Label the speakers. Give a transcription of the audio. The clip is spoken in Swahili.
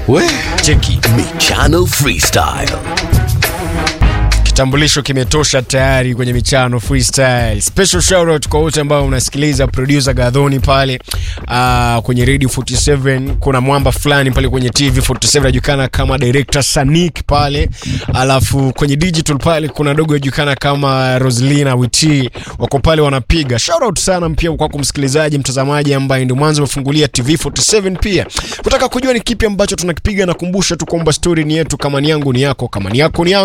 Speaker 1: We,
Speaker 2: cheki
Speaker 1: Michano Freestyle.
Speaker 2: kitambulisho kimetosha tayari kwenye michano freestyle. Special shout out kwa wote ambao unasikiliza producer Gadhoni pale uh, kwenye Radio 47. Kuna mwamba fulani pale kwenye TV 47 anajulikana kama director Sanik pale, alafu kwenye digital pale kuna dogo anajulikana kama Roslina Witi, wako pale wanapiga. Shout out sana pia kwako msikilizaji, mtazamaji ambaye ndio mwanzo umefungulia TV 47 pia kutaka kujua ni kipi ambacho tunakipiga. Nakumbusha tu kwamba story ni yetu, kama ni yangu ni yako, kama ni yako ni yangu.